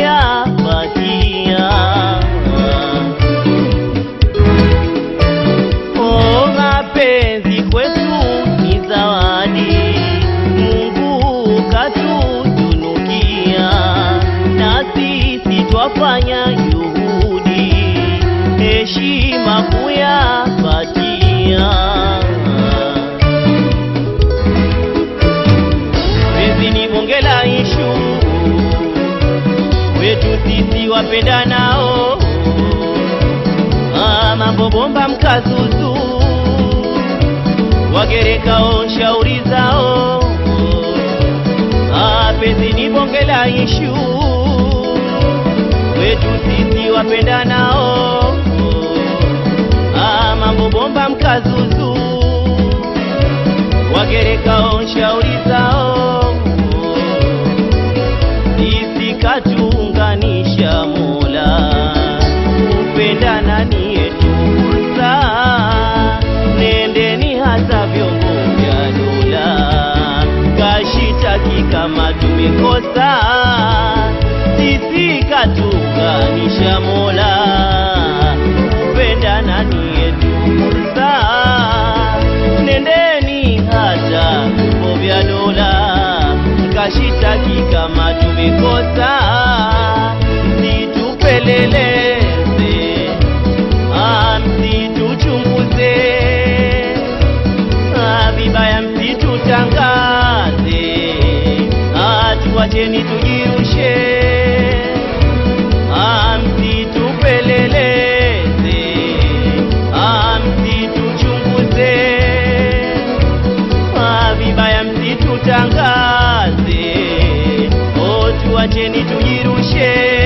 kuyapatia. Oh, mapenzi kwetu ni zawadi, Mungu katutunukia, na sisi twafanya juhudi, heshima kuyapatia. Penzi ni bonge la ishu wetu sisi wapendanao, ah, mambo bomba mkazuzu wagerekao shauri zao, ah, penzi ni bonge la ishu wetu sisi wapendanao, ah, mambo bomba mkazuzu wagerekao shauri zao sisi katuunganisha Mola, kupendana ni yetu fursa, nendeni hata vyombo vya dola, kashitaki kama tumekosa, sisi katuunganisha Mola, kupendana ni yetu fursa, nendeni hata vyombo vya dola kashitaki kama tumekosa, msitupeleleze, ah, msituchunguze, ah, vibaya msitutangaze, ah, tuwacheni tujirushe, ah, msitupeleleze, ah, msituchunguze Ah, vibaya msitutangaze, oh, tuacheni tujirushe.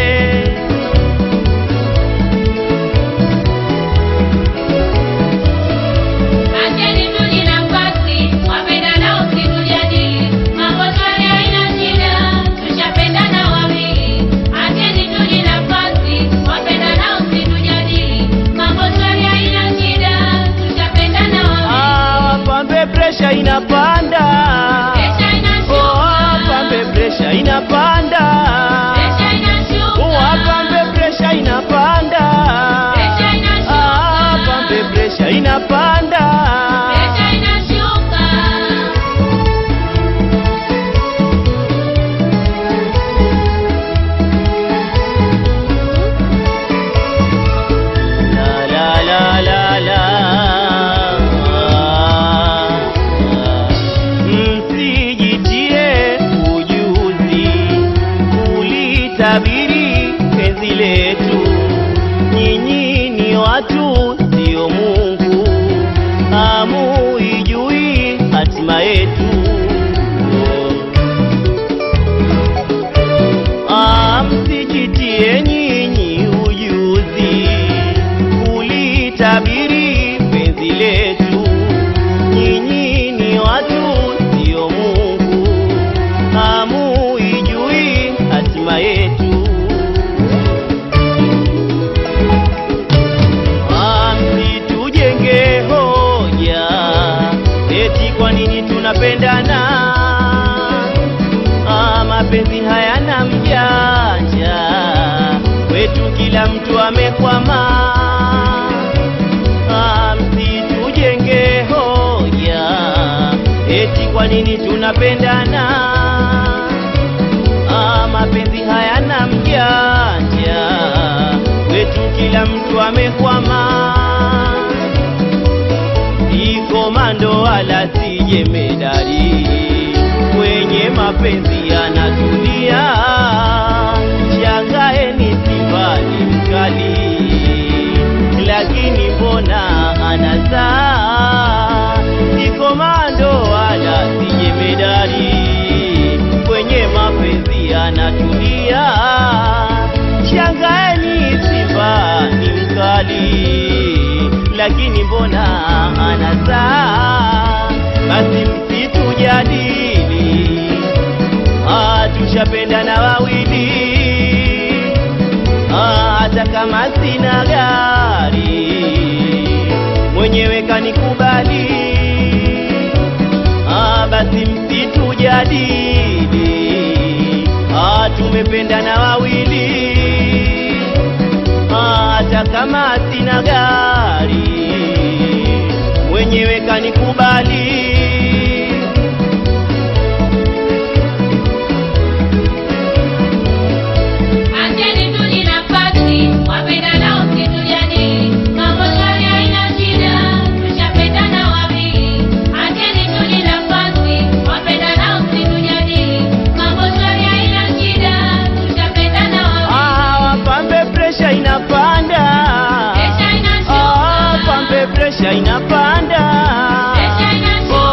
Acheni tuje nafasi, wapendanao msitujadili, mambo shwari haina shida, tushapendana wawili. Acheni tuje nafasi, wapendanao msitujadili, mambo shwari haina shida, tushapendana wawili. Ah, wapambe presha inapanda, Presha inashuka. oh, wapambe presha inapanda, Presha inashuka. wapambe presha inapanda, Presha inashuka. ah, wapambe presha inapanda. Presha inashuka. La la la la la. Msijitie ujuzi kulitabiri penzi letu, nyinyi ni watu sio Mungu, hamuijui hatima yetu. Ah, msijitie nyinyi ujuzi kulitabiri penzi letu, nyinyi ni watu sio Mungu, hamuijui hatima yetu. Ah, msitujenge hoja eti kwa nini tunapendana Ah, mapenzi hayana mjanja wetu, kila mtu amekwama. Ah, msitujenge hoja eti kwa nini tunapendana. Ah, mapenzi hayana mjanja wetu, kila mtu amekwama si komando wala si jemedari, kwenye mapenzi yanatulia. Shangaeni Simba ni mkali, lakini mbona anazaa? Si komando wala si jemedari, kwenye mapenzi yanatulia. Shangaeni Simba ni mkali lakini mbona anazaa? Basi msitujadili, ah, tushapendana wawili, ah, hata kama sina gari mwenyewe kanikubali, ah, basi msitujadili, ah, tu tumependana wawili Ah, hata kama sina gari mwenyewe kanikubali Acheni tu ni nafasi, wapendana msitujadili. Mambo shwari haina shida, tushapendana wawili. Acheni tu ni nafasi, wapendana msitujadili. Mambo shwari haina shida, tushapendana wawili. Ah, wapambe presha inapanda Presha inashuka. Ah, pambe presha inapanda Presha inashuka.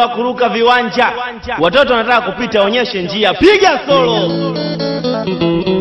wa kuruka viwanja watoto wanataka kupita onyeshe njia piga solo